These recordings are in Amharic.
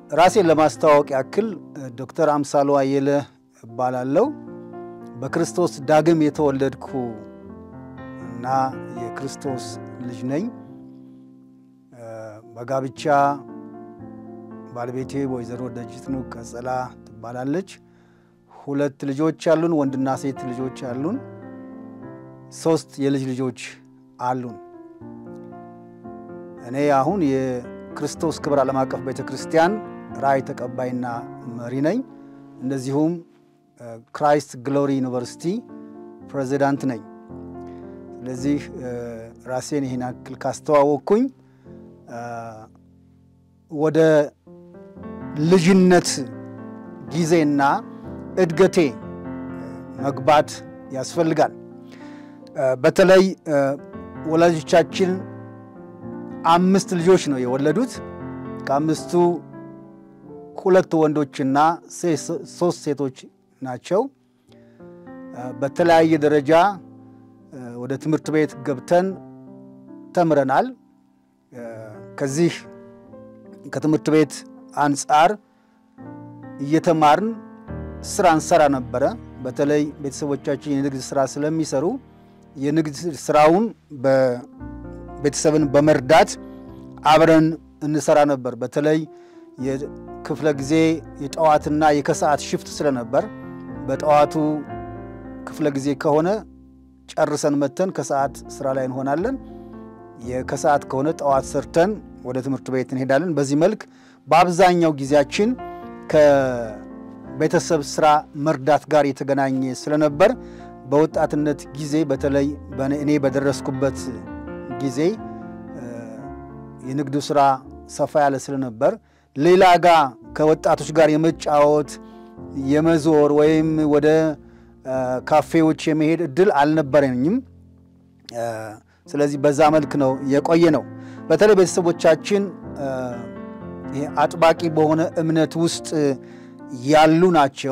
ራሴን ለማስተዋወቅ ያክል ዶክተር አምሳሉ አየለ እባላለሁ። በክርስቶስ ዳግም የተወለድኩ እና የክርስቶስ ልጅ ነኝ። በጋብቻ ባለቤቴ ወይዘሮ ደጅትኑ ቀጸላ ትባላለች። ሁለት ልጆች አሉን፣ ወንድና ሴት ልጆች አሉን። ሶስት የልጅ ልጆች አሉን። እኔ አሁን የክርስቶስ ክብር ዓለም አቀፍ ቤተ ክርስቲያን ራእይ ተቀባይና መሪ ነኝ። እንደዚሁም ክራይስት ግሎሪ ዩኒቨርሲቲ ፕሬዚዳንት ነኝ። ስለዚህ ራሴን ይህን ያክል ካስተዋወቅኩኝ ወደ ልጅነት ጊዜና እድገቴ መግባት ያስፈልጋል። በተለይ ወላጆቻችን አምስት ልጆች ነው የወለዱት። ከአምስቱ ሁለት ወንዶችና ሶስት ሴቶች ናቸው። በተለያየ ደረጃ ወደ ትምህርት ቤት ገብተን ተምረናል። ከዚህ ከትምህርት ቤት አንጻር እየተማርን ስራ እንሰራ ነበረ። በተለይ ቤተሰቦቻችን የንግድ ስራ ስለሚሰሩ የንግድ ስራውን ቤተሰብን በመርዳት አብረን እንሰራ ነበር። በተለይ የክፍለ ጊዜ የጠዋትና የከሰዓት ሽፍት ስለነበር በጠዋቱ ክፍለ ጊዜ ከሆነ ጨርሰን መተን ከሰዓት ስራ ላይ እንሆናለን። የከሰዓት ከሆነ ጠዋት ሰርተን ወደ ትምህርት ቤት እንሄዳለን። በዚህ መልክ በአብዛኛው ጊዜያችን ከቤተሰብ ስራ መርዳት ጋር የተገናኘ ስለነበር በወጣትነት ጊዜ በተለይ እኔ በደረስኩበት ጊዜ የንግዱ ስራ ሰፋ ያለ ስለነበር ሌላ ጋር ከወጣቶች ጋር የመጫወት የመዞር ወይም ወደ ካፌዎች የመሄድ እድል አልነበረኝም። ስለዚህ በዛ መልክ ነው የቆየ ነው። በተለይ ቤተሰቦቻችን አጥባቂ በሆነ እምነት ውስጥ ያሉ ናቸው።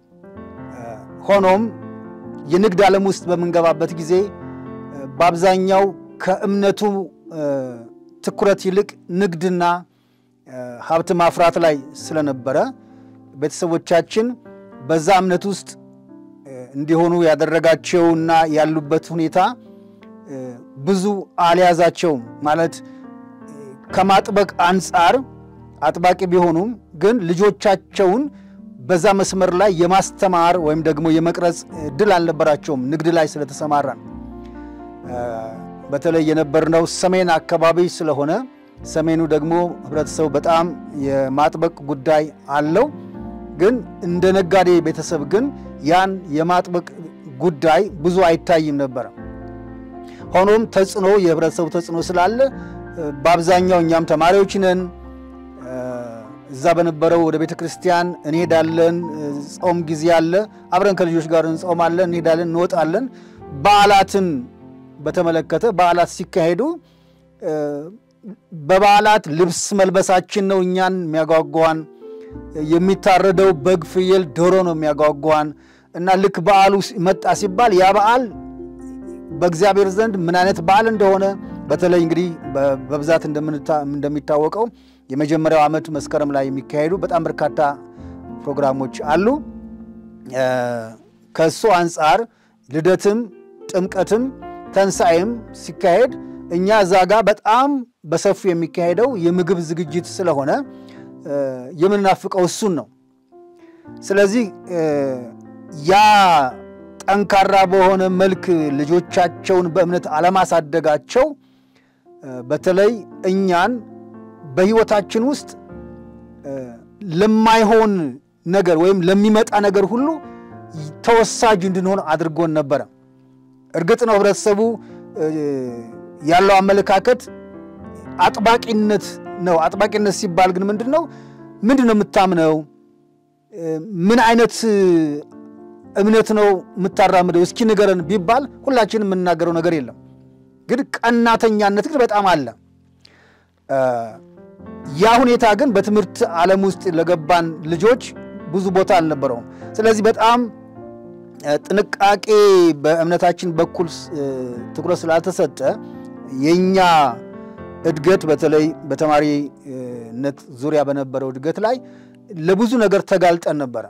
ሆኖም የንግድ ዓለም ውስጥ በምንገባበት ጊዜ በአብዛኛው ከእምነቱ ትኩረት ይልቅ ንግድና ሀብት ማፍራት ላይ ስለነበረ ቤተሰቦቻችን በዛ እምነት ውስጥ እንዲሆኑ ያደረጋቸውና ያሉበት ሁኔታ ብዙ አልያዛቸውም። ማለት ከማጥበቅ አንጻር አጥባቂ ቢሆኑም ግን ልጆቻቸውን በዛ መስመር ላይ የማስተማር ወይም ደግሞ የመቅረጽ እድል አልነበራቸውም። ንግድ ላይ ስለተሰማራን በተለይ የነበርነው ሰሜን አካባቢ ስለሆነ ሰሜኑ ደግሞ ህብረተሰቡ በጣም የማጥበቅ ጉዳይ አለው። ግን እንደ ነጋዴ ቤተሰብ ግን ያን የማጥበቅ ጉዳይ ብዙ አይታይም ነበረ። ሆኖም ተጽዕኖ የህብረተሰቡ ተጽዕኖ ስላለ በአብዛኛው እኛም ተማሪዎች ነን። እዛ በነበረው ወደ ቤተ ክርስቲያን እንሄዳለን። ጾም ጊዜ አለ፣ አብረን ከልጆች ጋር እንጾማለን፣ እንሄዳለን፣ እንወጣለን። በዓላትን በተመለከተ በዓላት ሲካሄዱ በበዓላት ልብስ መልበሳችን ነው እኛን የሚያጓጓን። የሚታረደው በግ፣ ፍየል፣ ዶሮ ነው የሚያጓጓን እና ልክ በዓሉ መጣ ሲባል ያ በዓል በእግዚአብሔር ዘንድ ምን አይነት በዓል እንደሆነ በተለይ እንግዲህ በብዛት እንደሚታወቀው የመጀመሪያው ዓመት መስከረም ላይ የሚካሄዱ በጣም በርካታ ፕሮግራሞች አሉ። ከእሱ አንጻር ልደትም ጥምቀትም ተንሣኤም ሲካሄድ እኛ እዛ ጋር በጣም በሰፊው የሚካሄደው የምግብ ዝግጅት ስለሆነ የምንናፍቀው እሱን ነው። ስለዚህ ያ ጠንካራ በሆነ መልክ ልጆቻቸውን በእምነት አለማሳደጋቸው በተለይ እኛን በሕይወታችን ውስጥ ለማይሆን ነገር ወይም ለሚመጣ ነገር ሁሉ ተወሳጅ እንድንሆን አድርጎን ነበረ። እርግጥ ነው ህብረተሰቡ ያለው አመለካከት አጥባቂነት ነው። አጥባቂነት ሲባል ግን ምንድን ነው? ምንድን ነው የምታምነው? ምን አይነት እምነት ነው የምታራምደው? እስኪ ንገረን ቢባል ሁላችንም የምንናገረው ነገር የለም። ግን ቀናተኛነት ግን በጣም አለ። ያ ሁኔታ ግን በትምህርት ዓለም ውስጥ ለገባን ልጆች ብዙ ቦታ አልነበረውም። ስለዚህ በጣም ጥንቃቄ በእምነታችን በኩል ትኩረት ስላልተሰጠ የእኛ እድገት በተለይ በተማሪ ነት ዙሪያ በነበረው እድገት ላይ ለብዙ ነገር ተጋልጠን ነበረ።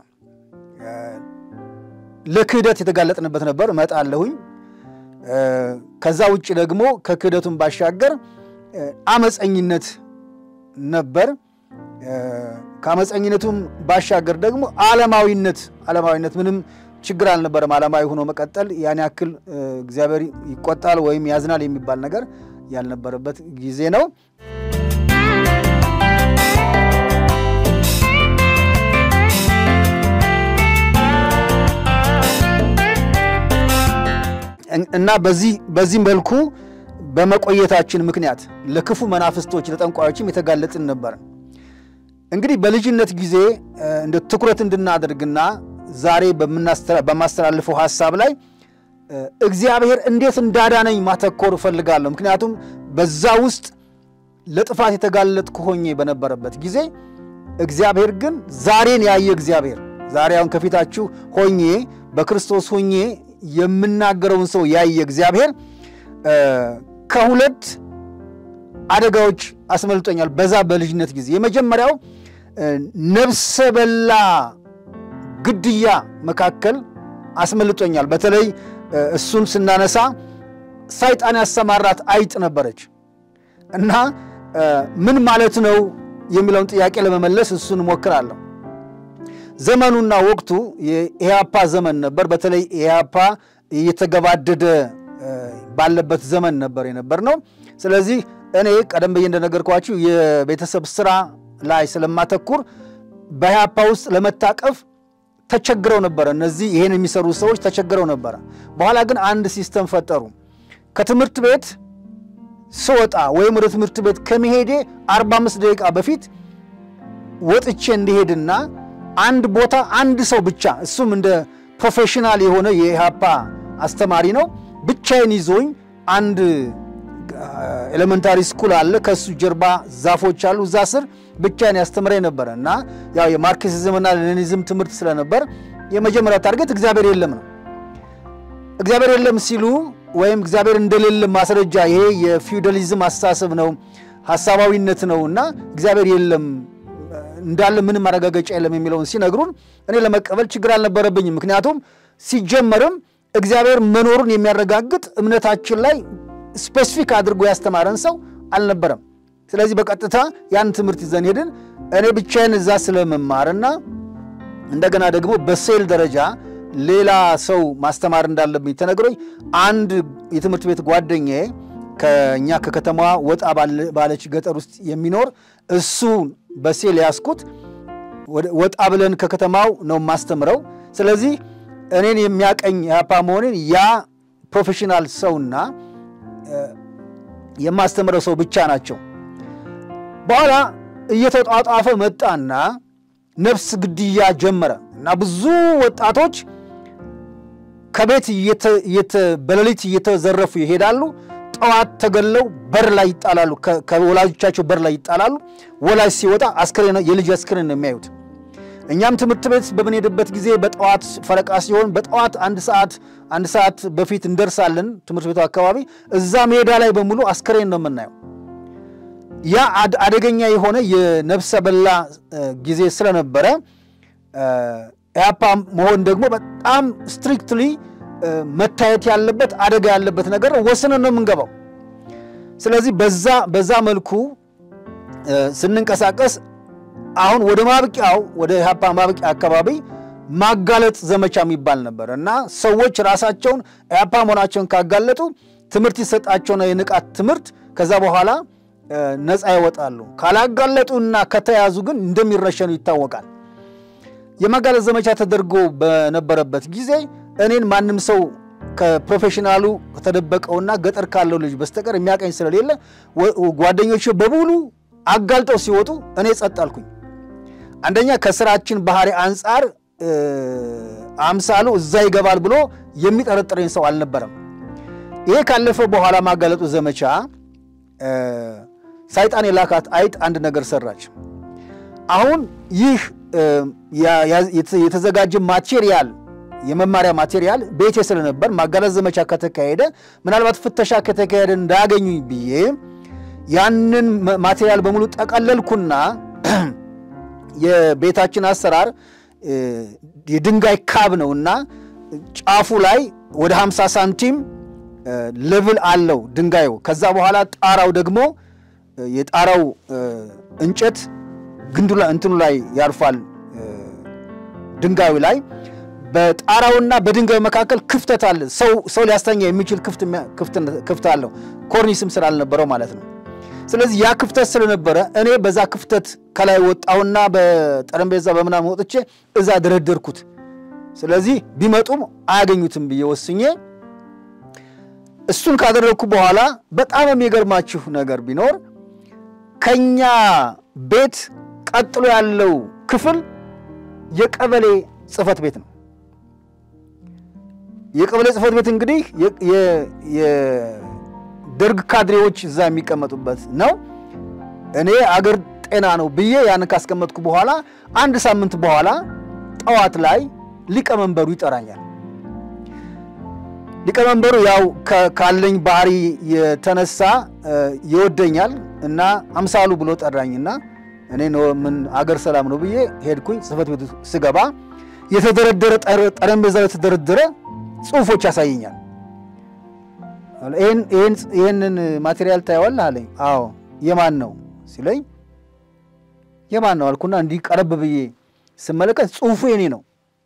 ለክህደት የተጋለጥንበት ነበር። እመጣለሁኝ። ከዛ ውጭ ደግሞ ከክህደቱን ባሻገር አመፀኝነት ነበር። ከአመፀኝነቱም ባሻገር ደግሞ ዓለማዊነት ዓለማዊነት ምንም ችግር አልነበረም። ዓለማዊ ሆኖ መቀጠል ያን ያክል እግዚአብሔር ይቆጣል ወይም ያዝናል የሚባል ነገር ያልነበረበት ጊዜ ነው። እና በዚህ በዚህ መልኩ በመቆየታችን ምክንያት ለክፉ መናፍስቶች ለጠንቋዮችም የተጋለጥን ነበር። እንግዲህ በልጅነት ጊዜ እንደ ትኩረት እንድናደርግና ዛሬ በማስተላልፈው ሀሳብ ላይ እግዚአብሔር እንዴት እንዳዳነኝ ማተኮር እፈልጋለሁ። ምክንያቱም በዛ ውስጥ ለጥፋት የተጋለጥኩ ሆኜ በነበረበት ጊዜ እግዚአብሔር ግን ዛሬን ያየ እግዚአብሔር ዛሬ አሁን ከፊታችሁ ሆኜ በክርስቶስ ሆኜ የምናገረውን ሰው ያየ እግዚአብሔር ከሁለት አደጋዎች አስመልጦኛል። በዛ በልጅነት ጊዜ የመጀመሪያው ነፍሰ በላ ግድያ መካከል አስመልጦኛል። በተለይ እሱን ስናነሳ ሰይጣን ያሰማራት አይጥ ነበረች እና ምን ማለት ነው የሚለውን ጥያቄ ለመመለስ እሱን እሞክራለሁ። ዘመኑና ወቅቱ የኢህአፓ ዘመን ነበር። በተለይ ኢህአፓ እየተገባደደ ባለበት ዘመን ነበር የነበር ነው። ስለዚህ እኔ ቀደም ብዬ እንደነገርኳችሁ የቤተሰብ ስራ ላይ ስለማተኩር በኢህአፓ ውስጥ ለመታቀፍ ተቸግረው ነበረ። እነዚህ ይሄን የሚሰሩ ሰዎች ተቸግረው ነበረ። በኋላ ግን አንድ ሲስተም ፈጠሩ። ከትምህርት ቤት ስወጣ ወይም ወደ ትምህርት ቤት ከመሄዴ 45 ደቂቃ በፊት ወጥቼ እንዲሄድና አንድ ቦታ አንድ ሰው ብቻ እሱም እንደ ፕሮፌሽናል የሆነ የኢህአፓ አስተማሪ ነው ብቻዬን ይዞኝ አንድ ኤሌመንታሪ ስኩል አለ። ከሱ ጀርባ ዛፎች አሉ። እዛ ስር ብቻዬን ያስተምረኝ ነበረ እና ያው የማርክሲዝምና ሌኒኒዝም ትምህርት ስለነበር የመጀመሪያ ታርጌት እግዚአብሔር የለም ነው። እግዚአብሔር የለም ሲሉ ወይም እግዚአብሔር እንደሌለ ማስረጃ ይሄ የፊውዳሊዝም አስተሳሰብ ነው፣ ሀሳባዊነት ነው እና እግዚአብሔር የለም እንዳለ ምንም ማረጋገጫ የለም የሚለውን ሲነግሩን እኔ ለመቀበል ችግር አልነበረብኝም። ምክንያቱም ሲጀመርም እግዚአብሔር መኖሩን የሚያረጋግጥ እምነታችን ላይ ስፔሲፊክ አድርጎ ያስተማረን ሰው አልነበረም። ስለዚህ በቀጥታ ያን ትምህርት ይዘን ሄድን። እኔ ብቻዬን እዛ ስለመማርና እንደገና ደግሞ በሴል ደረጃ ሌላ ሰው ማስተማር እንዳለብኝ ተነግሮኝ አንድ የትምህርት ቤት ጓደኛዬ ከእኛ ከከተማዋ ወጣ ባለች ገጠር ውስጥ የሚኖር እሱን በሴል ያስኩት ወጣ ብለን ከከተማው ነው የማስተምረው። ስለዚህ እኔን የሚያቀኝ ኢህአፓ መሆኔን ያ ፕሮፌሽናል ሰውና የማስተምረው ሰው ብቻ ናቸው። በኋላ እየተጧጧፈ መጣና ነፍስ ግድያ ጀመረ እና ብዙ ወጣቶች ከቤት በሌሊት እየተዘረፉ ይሄዳሉ። ጠዋት ተገለው በር ላይ ይጣላሉ። ከወላጆቻቸው በር ላይ ይጣላሉ። ወላጅ ሲወጣ አስክሬን የልጅ አስክሬን ነው የሚያዩት። እኛም ትምህርት ቤት በምንሄድበት ጊዜ በጠዋት ፈረቃ ሲሆን በጠዋት አንድ ሰዓት አንድ ሰዓት በፊት እንደርሳለን ትምህርት ቤቱ አካባቢ። እዛ ሜዳ ላይ በሙሉ አስክሬን ነው የምናየው። ያ አደገኛ የሆነ የነፍሰ በላ ጊዜ ስለነበረ ኢህአፓ መሆን ደግሞ በጣም ስትሪክትሊ መታየት ያለበት አደጋ ያለበት ነገር ወስነን ነው የምንገባው። ስለዚህ በዛ በዛ መልኩ ስንንቀሳቀስ አሁን ወደ ማብቂያው ወደ ኢህአፓ ማብቂያ አካባቢ ማጋለጥ ዘመቻ የሚባል ነበር እና ሰዎች ራሳቸውን ኢህአፓ መሆናቸውን ካጋለጡ ትምህርት ይሰጣቸውና የንቃት ትምህርት ከዛ በኋላ ነፃ ይወጣሉ። ካላጋለጡና ከተያዙ ግን እንደሚረሸኑ ይታወቃል። የማጋለጥ ዘመቻ ተደርጎ በነበረበት ጊዜ እኔን ማንም ሰው ከፕሮፌሽናሉ ከተደበቀውና ገጠር ካለው ልጅ በስተቀር የሚያቀኝ ስለሌለ ጓደኞች በሙሉ አጋልጠው ሲወጡ እኔ ጸጥ አልኩኝ። አንደኛ ከስራችን ባህሪ አንጻር አምሳሉ እዛ ይገባል ብሎ የሚጠረጥረኝ ሰው አልነበረም። ይሄ ካለፈ በኋላ ማጋለጡ ዘመቻ ሰይጣን የላካት አይጥ አንድ ነገር ሰራች። አሁን ይህ የተዘጋጀ ማቴሪያል የመማሪያ ማቴሪያል ቤቴ ስለነበር ማጋለጥ ዘመቻ ከተካሄደ ምናልባት ፍተሻ ከተካሄደ እንዳያገኙኝ ብዬ ያንን ማቴሪያል በሙሉ ጠቀለልኩና የቤታችን አሰራር የድንጋይ ካብ ነው እና ጫፉ ላይ ወደ 50 ሳንቲም ሌቭል አለው ድንጋዩ። ከዛ በኋላ ጣራው ደግሞ የጣራው እንጨት ግንዱ ላይ እንትኑ ላይ ያርፋል ድንጋዩ ላይ በጣራውና በድንጋዩ መካከል ክፍተት አለ። ሰው ሰው ሊያስተኛ የሚችል ክፍት አለው፣ ኮርኒስም ስላልነበረው ማለት ነው። ስለዚህ ያ ክፍተት ስለነበረ እኔ በዛ ክፍተት ከላይ ወጣሁና በጠረጴዛ በምናምን ወጥቼ እዛ ደረደርኩት። ስለዚህ ቢመጡም አያገኙትም ብዬ ወስኜ እሱን ካደረግኩ በኋላ በጣም የሚገርማችሁ ነገር ቢኖር ከኛ ቤት ቀጥሎ ያለው ክፍል የቀበሌ ጽህፈት ቤት ነው። የቀበሌ ጽህፈት ቤት እንግዲህ የደርግ ካድሬዎች እዛ የሚቀመጡበት ነው። እኔ አገር ጤና ነው ብዬ ያንን ካስቀመጥኩ በኋላ አንድ ሳምንት በኋላ ጠዋት ላይ ሊቀመንበሩ ይጠራኛል። ሊቀመንበሩ ያው ካለኝ ባህሪ የተነሳ ይወደኛል እና አምሳሉ ብሎ ጠራኝና እኔ ምን አገር ሰላም ነው ብዬ ሄድኩኝ። ጽህፈት ቤቱ ስገባ የተደረደረ ጠረጴዛው የተደረደረ ጽሁፎች ያሳየኛል። ይህንን ማቴሪያል ታየዋለህ አለኝ። አዎ የማን ነው ሲለኝ የማን ነው አልኩና እንዲህ ቀረብ ብዬ ስመለከት ጽሁፉ የኔ ነው።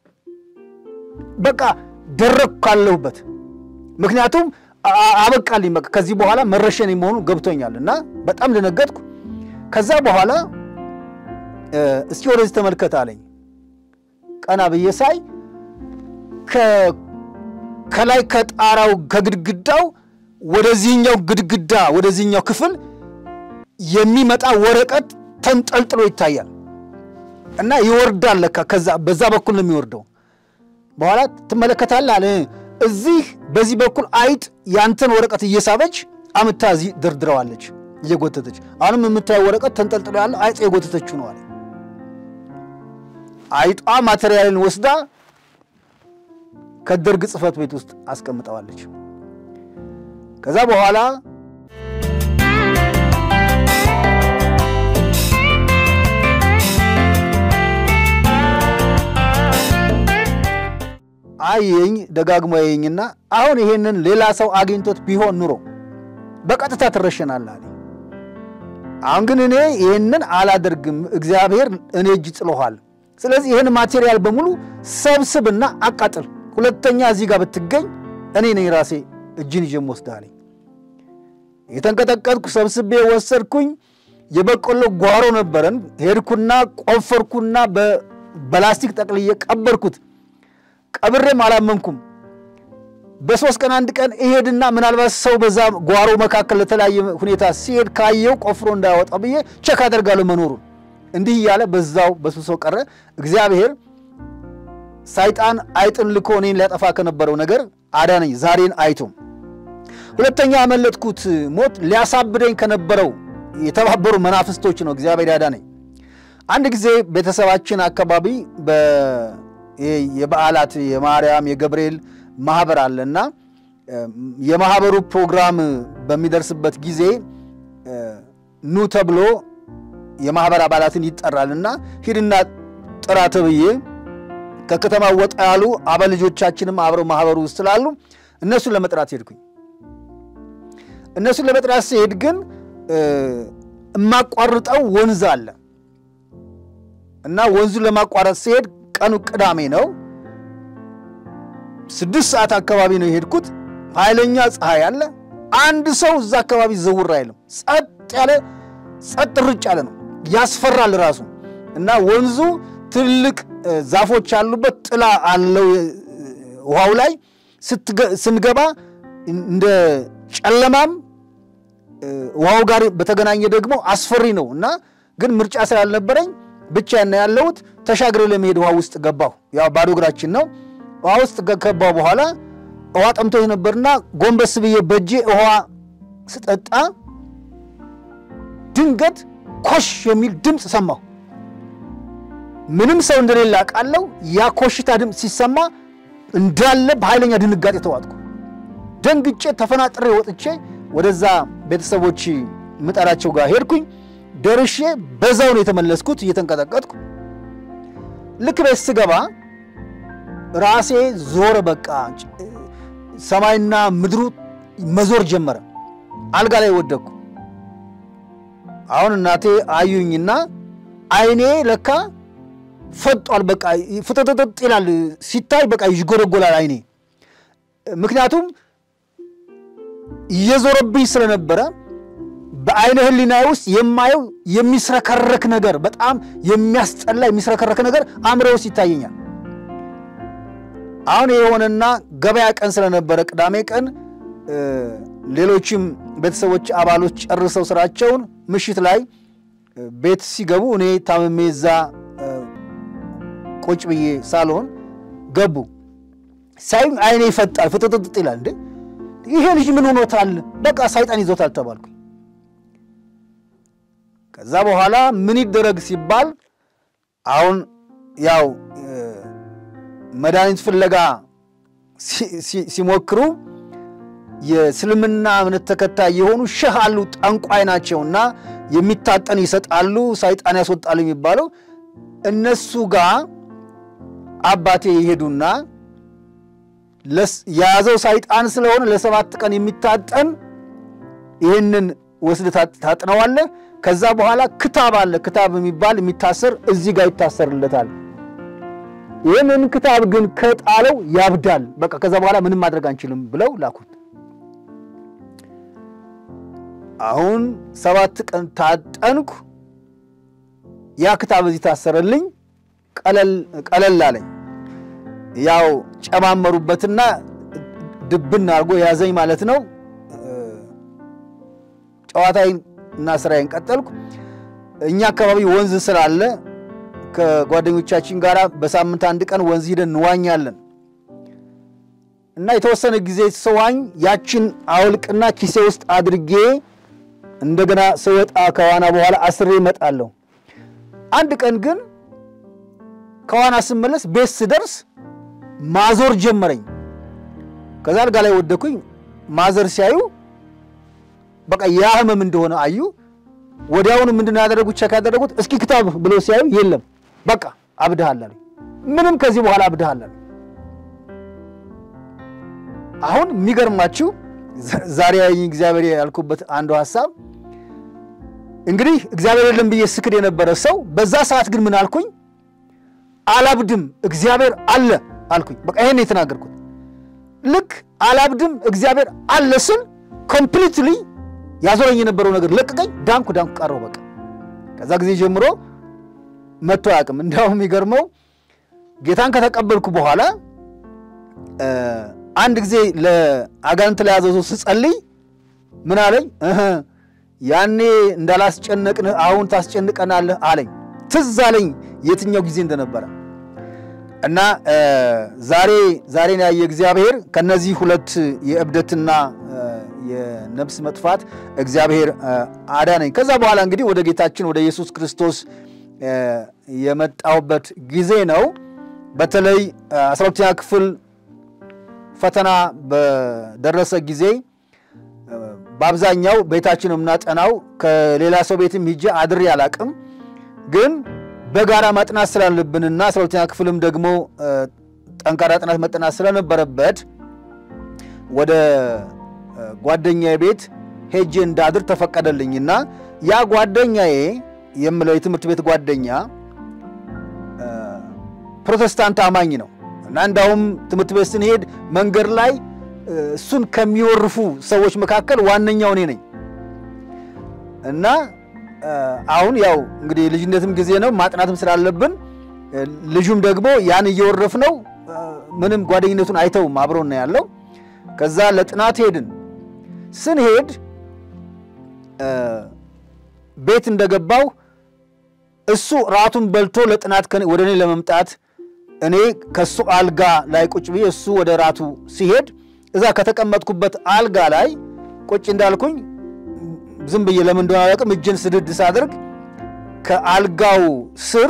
በቃ ደረግኩ ካለሁበት ምክንያቱም አበቃልኝ። በቃ ከዚህ በኋላ መረሸን መሆኑ ገብቶኛል እና በጣም ደነገጥኩ። ከዛ በኋላ እስኪ ወደዚህ ተመልከት አለኝ። ቀና ብዬ ሳይ ከላይ ከጣራው ከግድግዳው ወደዚህኛው ግድግዳ ወደዚህኛው ክፍል የሚመጣ ወረቀት ተንጠልጥሎ ይታያል እና ይወርዳል። ለካ ከዛ በዛ በኩል ነው የሚወርደው። በኋላ ትመለከታለህ አለ። እዚህ በዚህ በኩል አይጥ ያንተን ወረቀት እየሳበች አምታ እዚህ ደርድረዋለች እየጎተተች። አሁንም የምታየው ወረቀት ተንጠልጥሎ ያለው አይጥ የጎተተችው ነው አለ። አይጧ ማቴሪያልን ወስዳ ከደርግ ጽህፈት ቤት ውስጥ አስቀምጠዋለች። ከዛ በኋላ አየኝ ደጋግሞ ያየኝና አሁን ይሄንን ሌላ ሰው አግኝቶት ቢሆን ኑሮ በቀጥታ ትረሸናለህ አለኝ። አሁን ግን እኔ ይህንን አላደርግም፣ እግዚአብሔር እኔ እጅ ጥሎሃል። ስለዚህ ይህን ማቴሪያል በሙሉ ሰብስብና አቃጥል፣ ሁለተኛ እዚህ ጋር ብትገኝ እኔ ነኝ ራሴ እጅን ይዤ የምወስድህ አለኝ። የተንቀጠቀጥኩ ሰብስቤ ወሰድኩኝ። የበቆሎ ጓሮ ነበረን። ሄድኩና ቆፈርኩና በላስቲክ ጠቅልዬ ቀበርኩት። ቀብሬም አላመንኩም። በሶስት ቀን አንድ ቀን እሄድና ምናልባት ሰው በዛ ጓሮ መካከል ለተለያየ ሁኔታ ሲሄድ ካየው ቆፍሮ እንዳያወጣ ብዬ ቸክ አደርጋለሁ መኖሩን። እንዲህ እያለ በዛው በሱሶ ቀረ። እግዚአብሔር ሰይጣን አይጥን ልኮ እኔን ሊያጠፋ ከነበረው ነገር አዳነኝ። ዛሬን አይቶ ሁለተኛ ያመለጥኩት ሞት ሊያሳብደኝ ከነበረው የተባበሩ መናፍስቶች ነው እግዚአብሔር ያዳነኝ። አንድ ጊዜ ቤተሰባችን አካባቢ የበዓላት የማርያም የገብርኤል ማህበር አለና የማህበሩ ፕሮግራም በሚደርስበት ጊዜ ኑ ተብሎ የማህበር አባላትን ይጠራልና ሂድና ጥራ ተብዬ ከከተማ ወጣ ያሉ አባል ልጆቻችንም አብረው ማህበሩ ውስጥ ስላሉ እነሱን ለመጥራት ሄድኩኝ። እነሱን ለመጥራት ሲሄድ ግን የማቋርጠው ወንዝ አለ እና ወንዙን ለማቋረጥ ሲሄድ ቀኑ ቅዳሜ ነው። ስድስት ሰዓት አካባቢ ነው የሄድኩት። ኃይለኛ ፀሐይ አለ። አንድ ሰው እዛ አካባቢ ዘውር አይልም። ጸጥ ያለ ጸጥ ርጭ ያለ ነው። ያስፈራል ራሱ እና ወንዙ ትልቅ ዛፎች ያሉበት ጥላ አለው። ውሃው ላይ ስንገባ እንደ ጨለማም ውሃው ጋር በተገናኘ ደግሞ አስፈሪ ነው እና ግን ምርጫ ስላልነበረኝ ብቻዬን ነው ያለሁት። ተሻግሬ ለመሄድ ውሃ ውስጥ ገባሁ። ያው ባዶ እግራችን ነው። ውሃ ውስጥ ከገባሁ በኋላ ውሃ ጠምቶኝ ነበርና ጎንበስ ብዬ በእጄ ውሃ ስጠጣ ድንገት ኮሽ የሚል ድምፅ ሰማሁ። ምንም ሰው እንደሌለ አውቃለሁ። ያ ኮሽታ ድምፅ ሲሰማ እንዳለ በኃይለኛ ድንጋጤ ተዋጥኩ። ደንግጬ ተፈናጥሬ ወጥቼ ወደዛ ቤተሰቦች ምጣዳቸው ጋር ሄድኩኝ። ደርሼ በዛው ነው የተመለስኩት እየተንቀጠቀጥኩ። ልክ ቤት ስገባ ራሴ ዞረ። በቃ ሰማይና ምድሩ መዞር ጀመረ። አልጋ ላይ ወደቅኩ። አሁን እናቴ አዩኝና አይኔ ለካ ፈጧል። በቃ ፍጥጥጥ ይላል ሲታይ፣ በቃ ይጎለጎላል አይኔ። ምክንያቱም እየዞረብኝ ስለነበረ በአይነ ህሊና ውስጥ የማየው የሚስረከረክ ነገር፣ በጣም የሚያስጠላ የሚስረከረክ ነገር አእምሮ ውስጥ ይታየኛል። አሁን የሆነና ገበያ ቀን ስለነበረ ቅዳሜ ቀን ሌሎችም ቤተሰቦች አባሎች ጨርሰው ስራቸውን ምሽት ላይ ቤት ሲገቡ እኔ ታምሜ እዛ ቁጭ ብዬ ሳልሆን ገቡ። ሳይ አይኔ ይፈጣል፣ ፍጥጥጥ ይላል። እንዴ ይሄ ልጅ ምን ሆኖታል? በቃ ሰይጣን ይዞታል ተባልኩኝ። ከዛ በኋላ ምን ይደረግ ሲባል አሁን ያው መድኃኒት ፍለጋ ሲሞክሩ የእስልምና እምነት ተከታይ የሆኑ ሸህ አሉ፣ ጠንቋይ ናቸውና የሚታጠን ይሰጣሉ፣ ሰይጣን ያስወጣሉ የሚባለው እነሱ ጋር አባቴ ይሄዱና የያዘው ሰይጣን ስለሆነ ለሰባት ቀን የሚታጠን ይህንን ወስድ ታጥነዋለህ። ከዛ በኋላ ክታብ አለ፣ ክታብ የሚባል የሚታሰር እዚህ ጋር ይታሰርለታል። ይህንን ክታብ ግን ከጣለው ያብዳል። በቃ ከዛ በኋላ ምንም ማድረግ አንችልም ብለው ላኩት። አሁን ሰባት ቀን ታጠንኩ። ያ ክታብ እዚህ ታሰረልኝ። ቀለል አለኝ። ያው ጨማመሩበትና ድብን አድርጎ ያዘኝ ማለት ነው። ጨዋታዬን እና ስራዬን ቀጠልኩ። እኛ አካባቢ ወንዝ ስላለ ከጓደኞቻችን ጋር በሳምንት አንድ ቀን ወንዝ ሂደን እንዋኛለን እና የተወሰነ ጊዜ ስዋኝ ያችን አውልቅና ኪሴ ውስጥ አድርጌ እንደገና ስወጣ ከዋና በኋላ አስሬ እመጣለሁ። አንድ ቀን ግን ከዋና ስመለስ ቤት ስደርስ ማዞር ጀመረኝ። ከዛ አልጋ ላይ ወደኩኝ። ማዘር ሲያዩ በቃ ያ ህመም እንደሆነ አዩ። ወዲያውኑ ምንድን ያደረጉት ቸክ ያደረጉት እስኪ ክታብ ብሎ ሲያዩ የለም በቃ አብድሃል አሉኝ። ምንም ከዚህ በኋላ አብድሃል አሉኝ። አሁን የሚገርማችሁ ዛሬ እግዚአብሔር ያልኩበት አንዱ ሀሳብ እንግዲህ እግዚአብሔር የለም ብዬ ስክድ የነበረ ሰው በዛ ሰዓት ግን ምን አልኩኝ? አላብድም እግዚአብሔር አለ አልኩኝ። በቃ ይሄን የተናገርኩት ልክ አላብድም እግዚአብሔር አለ ስል ኮምፕሊትሊ ያዞረኝ የነበረው ነገር ለቀቀኝ። ዳንኩ ዳንኩ ቀረው በቃ ከዛ ጊዜ ጀምሮ መጥቶ አያውቅም። እንዲያውም የሚገርመው ጌታን ከተቀበልኩ በኋላ አንድ ጊዜ ለአጋንንት ለያዘው ሰው ስጸልይ ምን አለኝ? ያኔ እንዳላስጨነቅን አሁን ታስጨንቀናለህ አለኝ። ትዝ አለኝ የትኛው ጊዜ እንደነበረ እና ዛሬ ዛሬን ያየ እግዚአብሔር ከነዚህ ሁለት የእብደትና የነፍስ መጥፋት እግዚአብሔር አዳነኝ። ከዛ በኋላ እንግዲህ ወደ ጌታችን ወደ ኢየሱስ ክርስቶስ የመጣሁበት ጊዜ ነው። በተለይ አስራ ሁለተኛ ክፍል ፈተና በደረሰ ጊዜ በአብዛኛው ቤታችን የምናጠናው ከሌላ ሰው ቤትም ሂጄ አድሬ አላቅም። ግን በጋራ ማጥናት ስላለብንና አስራ ሁለተኛ ክፍልም ደግሞ ጠንካራ ጥናት መጠናት ስለነበረበት ወደ ጓደኛዬ ቤት ሄጄ እንዳድር ተፈቀደልኝና ያ ጓደኛዬ የምለው የትምህርት ቤት ጓደኛ ፕሮቴስታንት አማኝ ነው እና እንዳውም ትምህርት ቤት ስንሄድ መንገድ ላይ እሱን ከሚወርፉ ሰዎች መካከል ዋነኛው እኔ ነኝ እና አሁን ያው እንግዲህ የልጅነትም ጊዜ ነው ማጥናትም ስላለብን ልጁም ደግሞ ያን እየወረፍ ነው ምንም ጓደኝነቱን አይተውም አብሮና ያለው ከዛ ለጥናት ሄድን ስንሄድ ቤት እንደገባው እሱ ራቱን በልቶ ለጥናት ወደ እኔ ለመምጣት እኔ ከሱ አልጋ ላይ ቁጭ ብዬ እሱ ወደ ራቱ ሲሄድ እዛ ከተቀመጥኩበት አልጋ ላይ ቁጭ እንዳልኩኝ ዝም ብዬ ለምን እንደሆነ አላውቅም፣ እጅን ስድድ ሳደርግ ከአልጋው ስር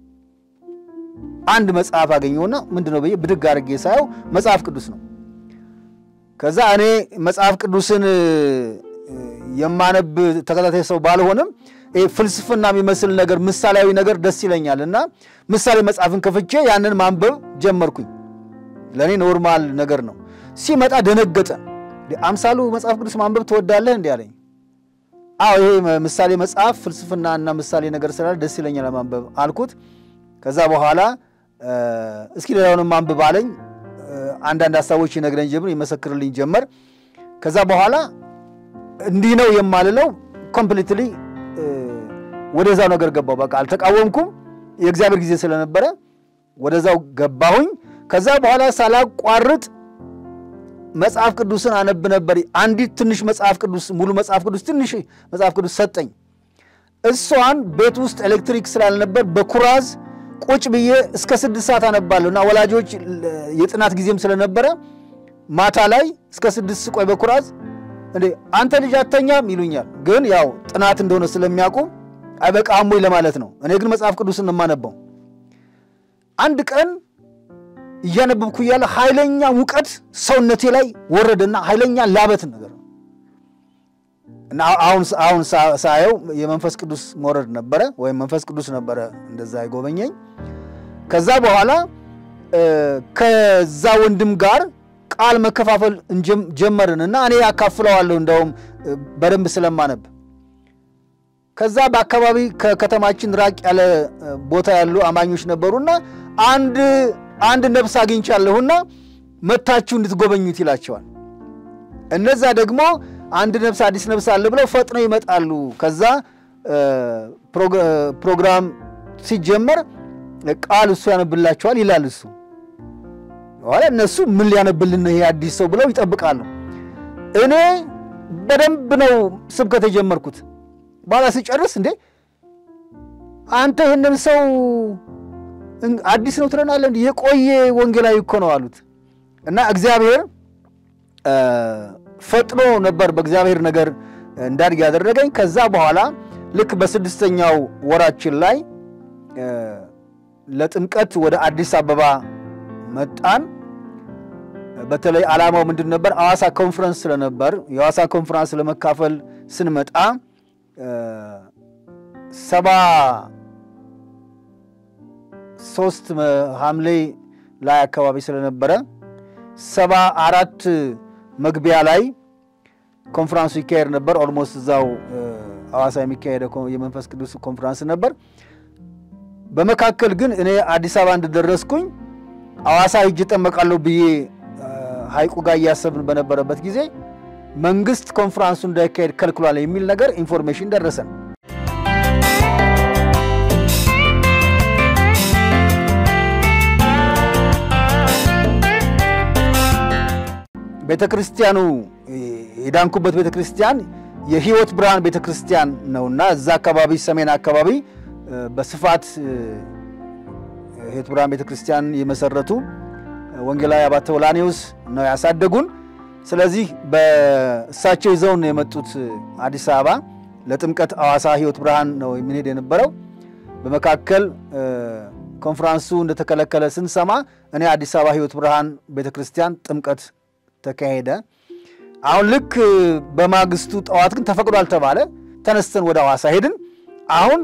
አንድ መጽሐፍ አገኘውና ምንድን ነው ብዬ ብድግ አድርጌ ሳየው መጽሐፍ ቅዱስ ነው። ከዛ እኔ መጽሐፍ ቅዱስን የማነብ ተከታታይ ሰው ባልሆንም ይሄ ፍልስፍና የሚመስል ነገር ምሳሌያዊ ነገር ደስ ይለኛል እና ምሳሌ መጽሐፍን ከፍቼ ያንን ማንበብ ጀመርኩኝ። ለእኔ ኖርማል ነገር ነው። ሲመጣ ደነገጠ። አምሳሉ መጽሐፍ ቅዱስ ማንበብ ትወዳለህ እንዲ አለኝ። አዎ ይሄ ምሳሌ መጽሐፍ ፍልስፍና እና ምሳሌ ነገር ስላለ ደስ ይለኛል ማንበብ አልኩት። ከዛ በኋላ እስኪ ሌላውንም ማንበብ አለኝ። አንዳንድ ሀሳቦች ይነግረኝ ጀምር፣ ይመሰክርልኝ ጀመር። ከዛ በኋላ እንዲህ ነው የማልለው ኮምፕሊትሊ ወደዛው ነገር ገባው። በቃ አልተቃወምኩም። የእግዚአብሔር ጊዜ ስለነበረ ወደዛው ገባሁኝ። ከዛ በኋላ ሳላቋርጥ መጽሐፍ ቅዱስን አነብ ነበር። አንዲት ትንሽ መጽሐፍ ቅዱስ ሙሉ መጽሐፍ ቅዱስ ትንሽ መጽሐፍ ቅዱስ ሰጠኝ። እሷን ቤት ውስጥ ኤሌክትሪክ ስላልነበር በኩራዝ ቁጭ ብዬ እስከ ስድስት ሰዓት አነባለሁ እና ወላጆች የጥናት ጊዜም ስለነበረ ማታ ላይ እስከ ስድስት ቆይ በኩራዝ እንዴ አንተ ልጅ አተኛም ይሉኛል። ግን ያው ጥናት እንደሆነ ስለሚያውቁ አይበቃም ወይ ለማለት ነው። እኔ ግን መጽሐፍ ቅዱስን የማነበው አንድ ቀን እያነበብኩ እያለ ኃይለኛ ሙቀት ሰውነቴ ላይ ወረደና ኃይለኛ ላበት ነገር ነው እና አሁን ሳየው የመንፈስ ቅዱስ መውረድ ነበረ፣ ወይም መንፈስ ቅዱስ ነበረ እንደዛ የጎበኘኝ። ከዛ በኋላ ከዛ ወንድም ጋር ቃል መከፋፈል ጀመርን እና እኔ ያካፍለዋለሁ እንደውም በደንብ ስለማነብ ከዛ በአካባቢ ከከተማችን ራቅ ያለ ቦታ ያሉ አማኞች ነበሩና አንድ አንድ ነፍስ አግኝቻለሁና መታችሁ እንድትጎበኙት ይላቸዋል። እነዛ ደግሞ አንድ ነፍስ አዲስ ነፍስ አለ ብለው ፈጥነው ይመጣሉ። ከዛ ፕሮግራም ሲጀመር ቃል እሱ ያነብላቸዋል ይላል እሱ። በኋላ እነሱ ምን ሊያነብልን ይሄ አዲስ ሰው ብለው ይጠብቃሉ። እኔ በደንብ ነው ስብከት የጀመርኩት። በኋላ ሲጨርስ እንዴ አንተ ይህንን ሰው አዲስ ነው ትለናለህ? እንዲህ የቆየ ወንጌላዊ እኮ ነው አሉት። እና እግዚአብሔር ፈጥኖ ነበር በእግዚአብሔር ነገር እንዳድግ ያደረገኝ። ከዛ በኋላ ልክ በስድስተኛው ወራችን ላይ ለጥምቀት ወደ አዲስ አበባ መጣን። በተለይ ዓላማው ምንድን ነበር? ሐዋሳ ኮንፈረንስ ስለነበር የሐዋሳ ኮንፈረንስ ለመካፈል ስንመጣ ሰባ ሶስት ሐምሌ ላይ አካባቢ ስለነበረ ሰባ አራት መግቢያ ላይ ኮንፈራንሱ ይካሄድ ነበር። ኦልሞስት እዛው ሐዋሳ የሚካሄደ የመንፈስ ቅዱስ ኮንፈራንስ ነበር። በመካከል ግን እኔ አዲስ አበባ እንደደረስኩኝ ሐዋሳ ሂጅ እጠመቃለሁ ብዬ ሐይቁ ጋር እያሰብን በነበረበት ጊዜ መንግስት ኮንፈራንሱ እንዳይካሄድ ከልክሏል የሚል ነገር ኢንፎርሜሽን ደረሰን። ቤተ ክርስቲያኑ የዳንኩበት ቤተ ክርስቲያን የህይወት ብርሃን ቤተ ክርስቲያን ነውና እዛ አካባቢ ሰሜን አካባቢ በስፋት ህይወት ብርሃን ቤተ ክርስቲያን የመሰረቱ ወንጌላዊ አባተ ወላኔዎስ ነው ያሳደጉን። ስለዚህ በእሳቸው ይዘውን የመጡት አዲስ አበባ ለጥምቀት ሐዋሳ ህይወት ብርሃን ነው የምንሄድ የነበረው። በመካከል ኮንፈራንሱ እንደተከለከለ ስንሰማ እኔ አዲስ አበባ ህይወት ብርሃን ቤተ ክርስቲያን ጥምቀት ተካሄደ። አሁን ልክ በማግስቱ ጠዋት ግን ተፈቅዷል ተባለ። ተነስተን ወደ ሐዋሳ ሄድን። አሁን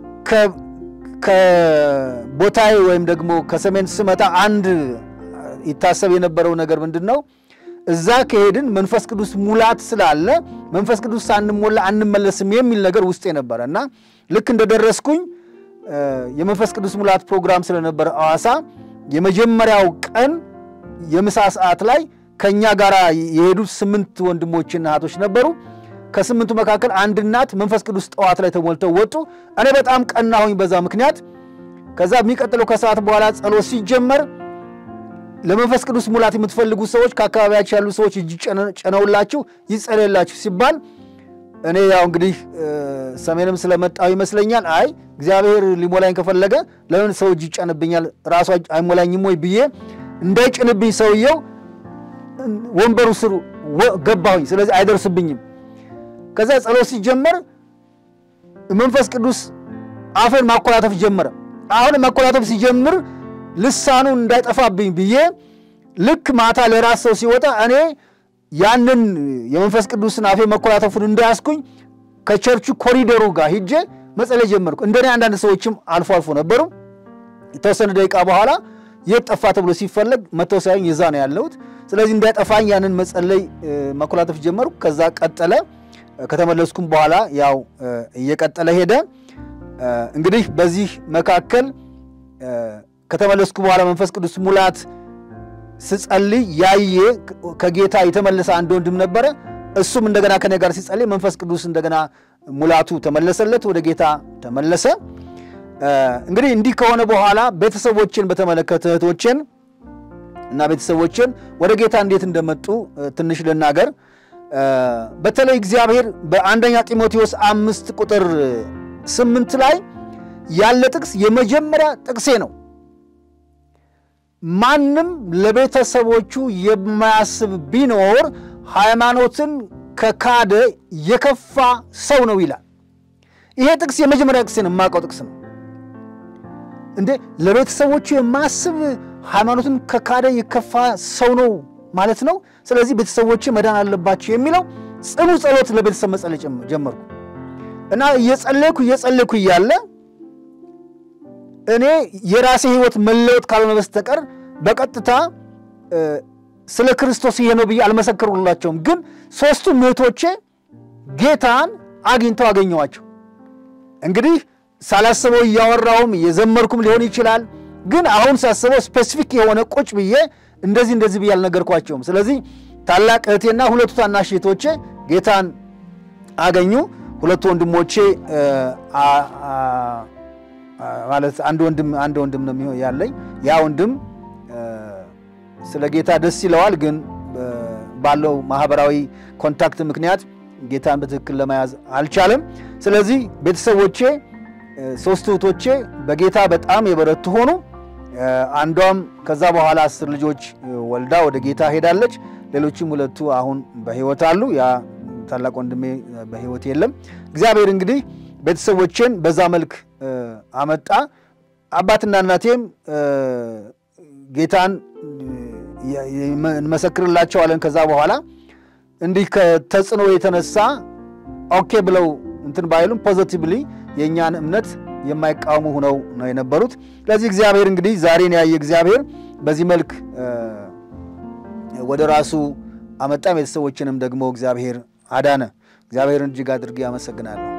ከቦታዬ ወይም ደግሞ ከሰሜን ስመጣ አንድ ይታሰብ የነበረው ነገር ምንድን ነው? እዛ ከሄድን መንፈስ ቅዱስ ሙላት ስላለ መንፈስ ቅዱስ ሳንሞላ አንመለስም የሚል ነገር ውስጤ ነበረ እና ልክ እንደደረስኩኝ የመንፈስ ቅዱስ ሙላት ፕሮግራም ስለነበረ ሐዋሳ የመጀመሪያው ቀን የምሳ ሰዓት ላይ ከእኛ ጋር የሄዱት ስምንት ወንድሞችና እህቶች ነበሩ። ከስምንቱ መካከል አንድ እናት መንፈስ ቅዱስ ጠዋት ላይ ተሞልተው ወጡ። እኔ በጣም ቀናሁኝ በዛ ምክንያት። ከዛ የሚቀጥለው ከሰዓት በኋላ ጸሎት ሲጀመር ለመንፈስ ቅዱስ ሙላት የምትፈልጉ ሰዎች ከአካባቢያችሁ ያሉ ሰዎች እጅ ጨነውላችሁ ይጸለይላችሁ ሲባል እኔ ያው እንግዲህ ሰሜንም ስለመጣው ይመስለኛል አይ እግዚአብሔር ሊሞላኝ ከፈለገ ለምን ሰው እጅ ይጨንብኛል ራሱ አይሞላኝም ወይ ብዬ እንዳይጭንብኝ ሰውየው ወንበሩ ስር ገባሁኝ። ስለዚህ አይደርስብኝም። ከዛ ጸሎት ሲጀመር መንፈስ ቅዱስ አፌን ማኮላተፍ ጀመረ። አሁን ማኮላተፍ ሲጀምር ልሳኑ እንዳይጠፋብኝ ብዬ ልክ ማታ ለራስ ሰው ሲወጣ እኔ ያንን የመንፈስ ቅዱስን አፌ መኮላተፉን እንዳያስኩኝ ከቸርቹ ኮሪደሩ ጋር ሂጄ መጸለይ ጀመርኩ። እንደኔ አንዳንድ ሰዎችም አልፎ አልፎ ነበሩ። የተወሰነ ደቂቃ በኋላ የት ጠፋ ተብሎ ሲፈለግ መተው ሳይሆን የዛ ነው ያለሁት። ስለዚህ እንዳይጠፋኝ ያንን መጸለይ መኮላተፍ ጀመርኩ። ከዛ ቀጠለ። ከተመለስኩም በኋላ ያው እየቀጠለ ሄደ። እንግዲህ በዚህ መካከል ከተመለስኩ በኋላ መንፈስ ቅዱስ ሙላት ስጸልይ ያየ ከጌታ የተመለሰ አንድ ወንድም ነበረ። እሱም እንደገና ከኔ ጋር ሲጸልይ መንፈስ ቅዱስ እንደገና ሙላቱ ተመለሰለት፣ ወደ ጌታ ተመለሰ። እንግዲህ እንዲህ ከሆነ በኋላ ቤተሰቦችን በተመለከተ እህቶችን እና ቤተሰቦችን ወደ ጌታ እንዴት እንደመጡ ትንሽ ልናገር። በተለይ እግዚአብሔር በአንደኛ ጢሞቴዎስ አምስት ቁጥር ስምንት ላይ ያለ ጥቅስ የመጀመሪያ ጥቅሴ ነው። ማንም ለቤተሰቦቹ የማያስብ ቢኖር ሃይማኖትን ከካደ የከፋ ሰው ነው ይላል። ይሄ ጥቅስ የመጀመሪያ ጥቅሴ ነው፣ የማውቀው ጥቅስ ነው። እንዴ ለቤተሰቦቹ የማያስብ ሃይማኖትን ከካደ የከፋ ሰው ነው ማለት ነው። ስለዚህ ቤተሰቦች መዳን አለባቸው የሚለው ጽኑ ጸሎት ለቤተሰብ መጸለይ ጀመርኩ እና እየጸለይኩ እየጸለይኩ እያለ እኔ የራሴ ሕይወት መለወጥ ካልሆነ በስተቀር በቀጥታ ስለ ክርስቶስ ይሄ ነው ብዬ አልመሰከሩላቸውም። ግን ሦስቱ እህቶቼ ጌታን አግኝተው አገኘዋቸው። እንግዲህ ሳላስበው እያወራውም እየዘመርኩም ሊሆን ይችላል። ግን አሁን ሳስበው ስፔሲፊክ የሆነ ቁጭ ብዬ እንደዚህ እንደዚህ ብዬ አልነገርኳቸውም። ስለዚህ ታላቅ እህቴና ሁለቱ ታናሽ እህቶቼ ጌታን አገኙ። ሁለቱ ወንድሞቼ ማለት አንድ ወንድም አንድ ወንድም ነው የሚሆን ያለኝ። ያ ወንድም ስለ ጌታ ደስ ይለዋል፣ ግን ባለው ማህበራዊ ኮንታክት ምክንያት ጌታን በትክክል ለመያዝ አልቻለም። ስለዚህ ቤተሰቦቼ ሶስት እህቶቼ በጌታ በጣም የበረቱ ሆኑ። አንዷም ከዛ በኋላ አስር ልጆች ወልዳ ወደ ጌታ ሄዳለች። ሌሎችም ሁለቱ አሁን በሕይወት አሉ። ያ ታላቅ ወንድሜ በሕይወት የለም። እግዚአብሔር እንግዲህ ቤተሰቦቼን በዛ መልክ አመጣ። አባትና እናቴም ጌታን እንመሰክርላቸዋለን። ከዛ በኋላ እንዲህ ከተጽዕኖ የተነሳ ኦኬ ብለው እንትን ባይሉም ፖዘቲቭሊ የእኛን እምነት የማይቃወሙ ሁነው ነው የነበሩት። ስለዚህ እግዚአብሔር እንግዲህ ዛሬን ያየ እግዚአብሔር በዚህ መልክ ወደ ራሱ አመጣ። ቤተሰቦችንም ደግሞ እግዚአብሔር አዳነ። እግዚአብሔርን እጅግ አድርጌ አመሰግናለሁ።